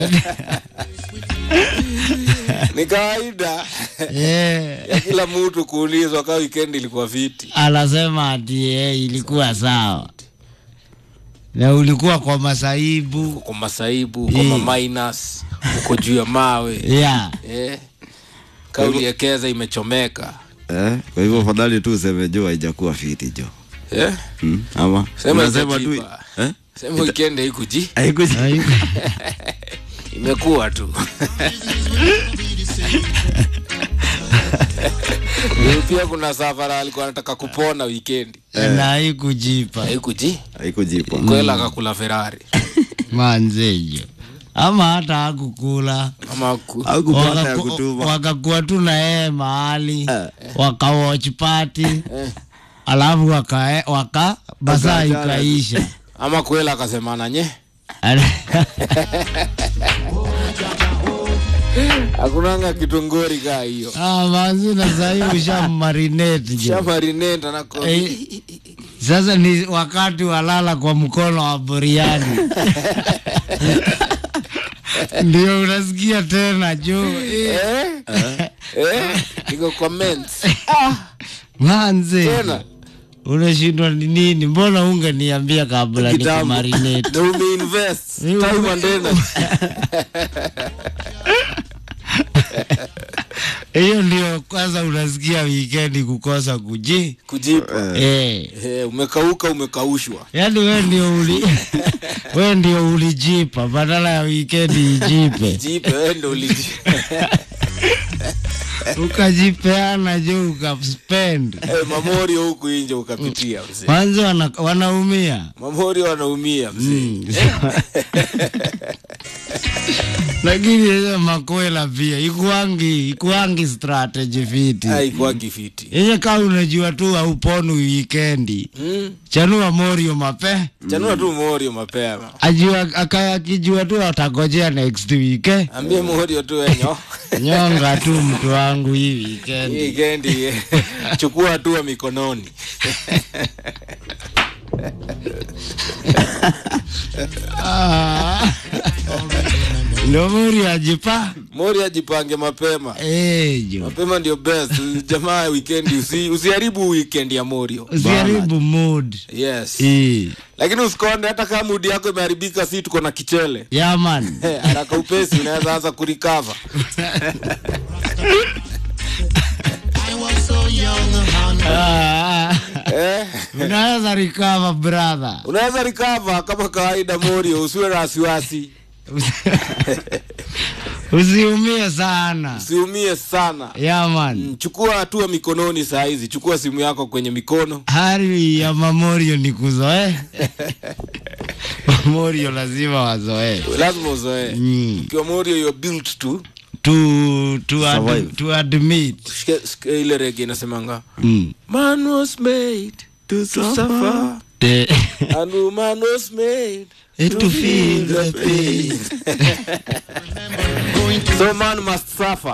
ni kawaida yeah. ya kila mtu kuulizwa kaa weekend ilikuwa viti Anasema ati eh, ilikuwa sawa na ulikuwa kwa masaibu kwa masaibu kwa Eh. maminus uko juu ya mawe yeah. eh. kauli ekeza imechomeka Eh, kwa hivyo fadhali tu useme jo haijakuwa fiti jo. eh? Hmm? Ama Sema unasema tu itajipa. eh? sema weekend haikuji Haikuja. imekuwa tu Ndio pia kuna safara alikuwa anataka kupona weekend na haikujipa haikuji Haikujipa. kwela akakula ferari manzejo ama hata hakukula ama ku... Haukupata ya Wakaku- kutuma. wakakuwa tu na yeye mahali Eh. wakawatch party alafu waka, waka basaa Wakaachana. ikaisha ama kwela akasemana nye hakunanga kitongori kaa hiyo Ah, manzi na sahii ushammarinate jo shamarinenda nako Eh, sasa ni wakati walala kwa mkono wa buriani ndio unasikia tena jo eh, eh? eh? niko comments manze tena unashindwa ni nini mbona ungeniambia kabla Kitambo. nikumarinate na umeinvest Ni- time and energy hiyo ndio kwanza unasikia wikendi kukosa kuji kujipa eh. eh, umekauka umekaushwa yaani we ndio uli we ndio ulijipa badala ya wikendi ijipe jipe wewe ndio uliji ukajipeana juu ukaspend eh, mamorio huku inje ukapitia mzee kwanza wana, wanaumia mamorio wanaumia mzee lakini yenye makwela pia ikuangi ikuangi strategy fiti haikuwa kifiti yenye kaa unajua tu hauponu wikendi mm. chanua morio mape chanua tu morio mapema ajua aka- akijua tu atagojea next week eh. ambie morio tu enyo nyonga tu mtu wangu hii hii weekend weekendi eh, chukua hatua mikononi Ah. ndio morio ajipa mori ajipange mapema Eh, jo mapema ndio best jamaa wikendi usi, usiharibu weekend ya morio usiharibu mood yes Eh. lakini usikonde hata kama mudi yako imeharibika si tuko na kichele yeah man Eh, haraka upesi unaweza anza kurikava Ah, eh, unaweza recover brother unaweza rikava kama kawaida morio usiwe na wasiwasi usiumie sana usiumie sana yeah man Mm, chukua hatua mikononi saa hizi chukua simu yako kwenye mikono hali ya mamorio ni kuzoe mamorio lazima wazoee lazima uzoee mm. ukiwa morio you're built to to, to, ad, Survive. to admit Shike- shike ile rege inasemanga mm. man was made to suffer the, and woman was made to feel the pain so man must suffer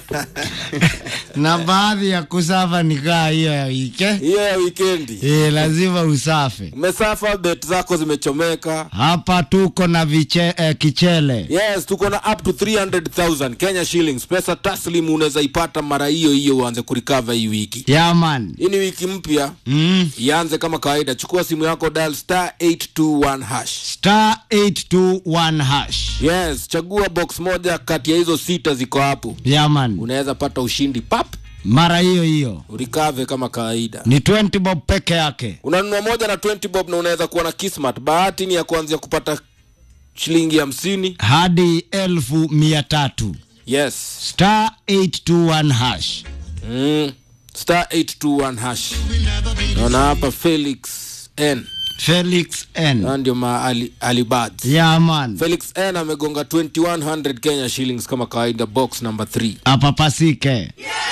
na baadhi ya kusafa ni kaa hiyo ya wike hiyo ya wikendi e, lazima usafe umesafa bet zako zimechomeka hapa tuko na viche, eh, kichele yes tuko na up to 300000 kenya shillings pesa taslim unaweza ipata mara hiyo hiyo uanze kurikava hii wiki yaman hii ni wiki mpya mm. ianze kama kawaida chukua simu yako dial star 821 hash star 821 hash yes chagua box moja kati ya hizo sita ziko hapo yaman unaweza pata ushindi pap mara hiyo hiyo urikave kama kawaida ni 20 bob peke yake unanunua moja na 20 bob na unaweza kuwa na kismat bahati ni ya kuanzia kupata shilingi hamsini hadi elfu mia tatu yes star 821 hash mm. star 821 hash naona hapa felix n felix n Na ndio ma ali, alibads yaman felix n amegonga 2100 kenya shillings kama kawaida box number 3 apapasike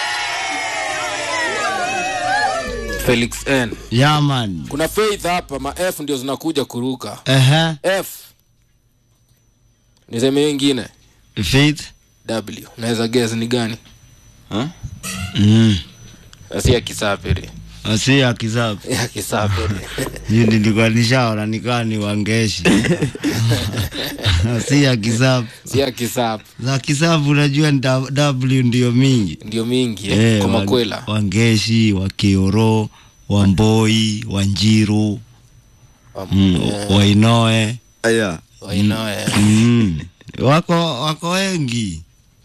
felix n yaman kuna faith hapa ma f ndio zinakuja kuruka ehe f niseme hiyo ingine faith w unaweza guess ni gani Huh? mm. si ya kisafiri si ya kisapu ya kisape Juu nilikuwa nishaona nikaa ni wangeshi si ya kisapu si ya kisape za kisapu unajua ni da- w ndio mingi ndio mingi eh, Eh, kwa wa- makwela wangeshi wakioro wamboi wanjiru mm, wainoe aya wainoe mm. wako wako wengi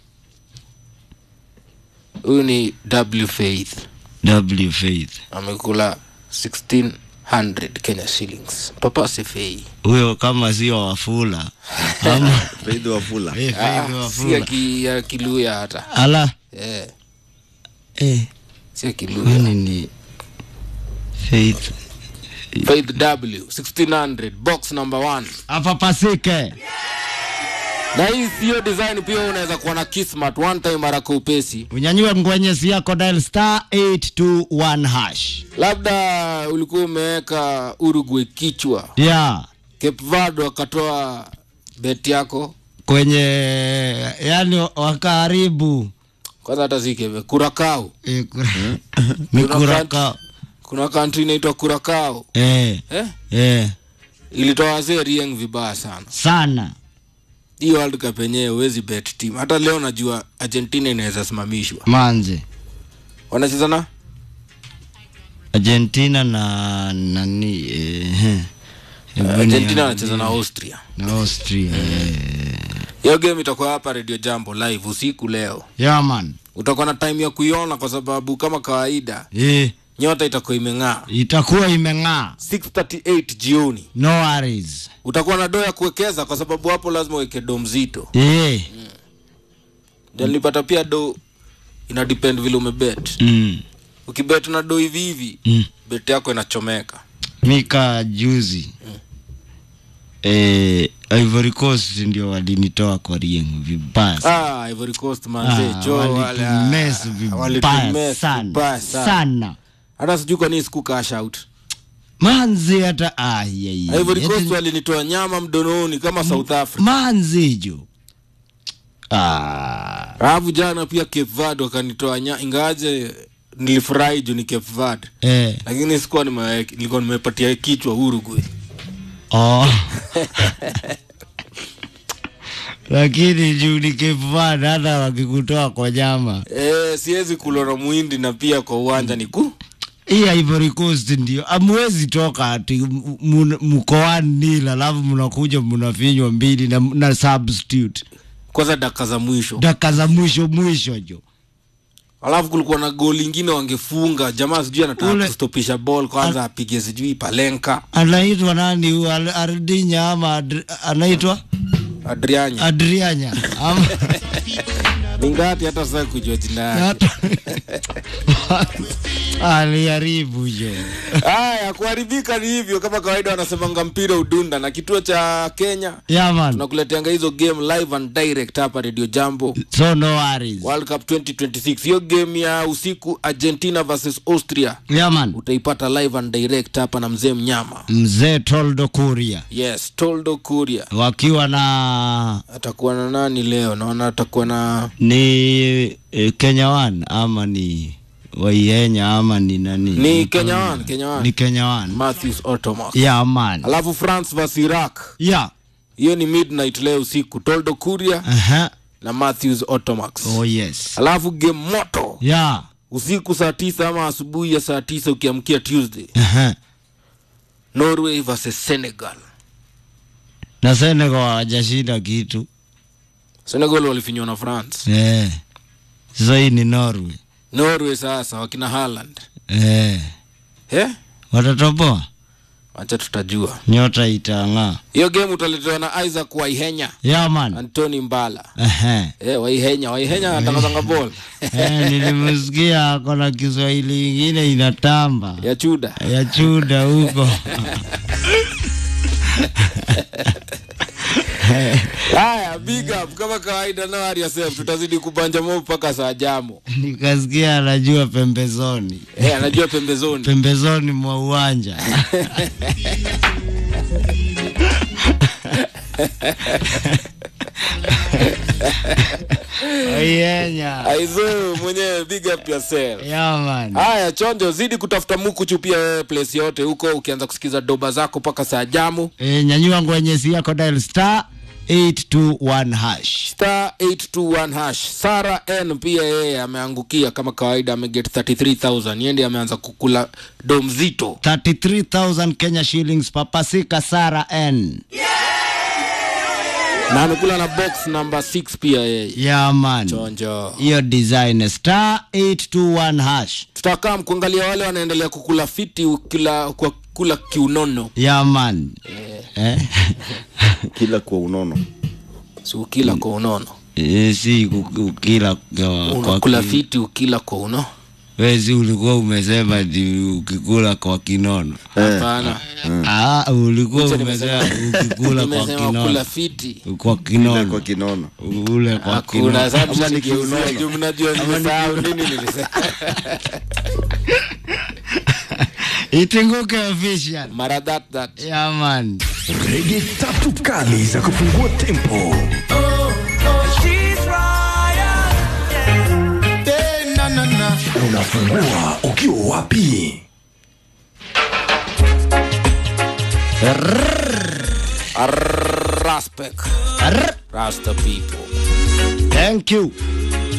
huyu ni w faith w faith amekula 1600 kenya shillings papa sefei huyo kama sio wafula ama faidhi wafula Eh, Ah, Faith si ya wafula ki- ya kiluya hata ala eh, eh, si ya kiluya kwani ni faith faith w 1600 box number one apapasike na hii siyo design pia unaweza kuwa na kismat one time haraka upesi unyanyue ngwenyesi yako dial star 821 hash labda ulikuwa umeweka uruguay kichwa ya cape verde wakatoa bet yako kwenye yani wakaribu kwanza hata zikeve kurakao Eh, kura- ni kuraka kuna kantri inaitwa kurakao eh, eh? eh, ilitoa wazee rieng vibaya sana sana hii world cup yenyewe huwezi bet team hata leo najua argentina inaweza simamishwa manze wanacheza na argentina na nani eh, eh, hebu argentina ni- wanacheza na austria na austria eh. hiyo game itakuwa hapa radio jambo live usiku leo ya man utakuwa na time ya kuiona kwa sababu kama kawaida eh, nyota itakuwa imeng'aa itakuwa imeng'aa 638 jioni no worries utakuwa na doo ya kuwekeza kwa sababu hapo lazima uweke do mzito eh, ndio nilipata pia do ina depend vile umebet mm, ukibet na do hivi hivi mm. bet yako inachomeka mika juzi eh, Ivory Coast ndio walinitoa kwa rieng vibaya sana. ah, Ivory Coast manze Ah, jo wale, ah, walitumess vibaya walitumess sana vibaya sana. sana hata sijui kwa nini siku cash out manzi hata ah, yeah, yeah. Ivory Eti- Coast walinitoa nyama mdononi kama South Africa manzi jo ah, alafu jana pia Cape Verde wakanitoa nya ingawaje nilifurahi juu ni Cape Verde eh, lakini sikuwa nime, nilikuwa nimepatia kichwa Uruguay oh. lakini juu ni Cape Verde hata wakikutoa kwa nyama eh, siwezi kulora muhindi na pia kwa uwanja ni ku hii Ivory Coast ndio amwezi toka ati m- mun- mkoani nila alafu mnakuja mnafinywa mbili na, na substitute kwanza dakika za mwisho dakika za mwisho mwisho jo alafu kulikuwa na goli ingine wangefunga jamaa sijui anataka Ule- kustopisha ball kwanza apige sijui palenka anaitwa nani huyu Al- Ardinya ama Adri, anaitwa adrianya Adrianya ama ningati hata sasa kujua jina yake hata aliharibu jo haya kuharibika ni hivyo kama kawaida wanasemanga mpira udunda na kituo cha kenya yaman tunakuleteanga hizo game live and direct hapa radio jambo so no worries world cup 2026 hiyo game ya usiku argentina versus austria yaman utaipata live and direct hapa na mzee mnyama mzee Toldo Kuria yes toldo kuria wakiwa na atakuwa na nani leo naona atakuwa na ni eh, Kenya One ama ni Waihenya ama ni nani ni kenya one kenya ni one Kenya One matthews otomac yeah man alafu france vs iraq yeah hiyo ni midnight leo usiku toldo kuria aha na matthews otomax oh yes alafu game moto yeah usiku saa tisa ama asubuhi ya saa tisa ukiamkia tuesday aha norway versus senegal na Senegal hawajashinda kitu senegal walifinywa na france eh sasa hii ni Norway norway sasa wakina haland eh eh? watatoboa wacha tutajua nyota itang'aa hiyo game utaletewa na isaac waihenya yeah man antony mbala Ehe. eh, waihenya waihenya atangazanga bol Eh, nilimsikia ako na Kiswahili ingine inatamba ya chuda ya chuda huko haya big up kama kawaida no worry yourself tutazidi kubanja mo mpaka saa jamo nikasikia anajua pembezoni eh, anajua pembezoni pembezoni mwa uwanja Yenya. aizo mwenyewe big up yourself Yeah, man. haya chonjo zidi kutafuta mukuchu pia wewe place yote huko ukianza kusikiza doba zako mpaka saa jamu E, nyanyua ngwenyesi yako dial star 821 hash. star 821 hash sara n pia yeye ameangukia kama kawaida ameget 33000 yendi ameanza kukula do mzito 33,000 Kenya shillings papasika Sara N. na amekula na box number 6 pia yeye Yeah, man. chonjo Hiyo design star 821 hash. tutakaa mkuangalia wale wanaendelea kukula fiti kula, kwa kula kiunono Yeah, man. Eh? kila kwa unono si ukila kwa unono Eh, si ku- ukila kwa, unakula kwa ki- fiti ukila kwa uno wezi ulikuwa umesema ti ukikula kwa kinono hapana ah, ulikuwa Acha umesema ukikula kwa nimesema kula kinono fiti kwa kila kinono kwa kinono ule kwa hakuna kinono sababu Ama ni nikiuzia kiunono. juu mnajua nimesahau nini nilisema itinguke official mara that that yeah, man rege tatu kali za kufungua tempo unafungua ukiwa wapi Respect. Arr. Rasta people. thank you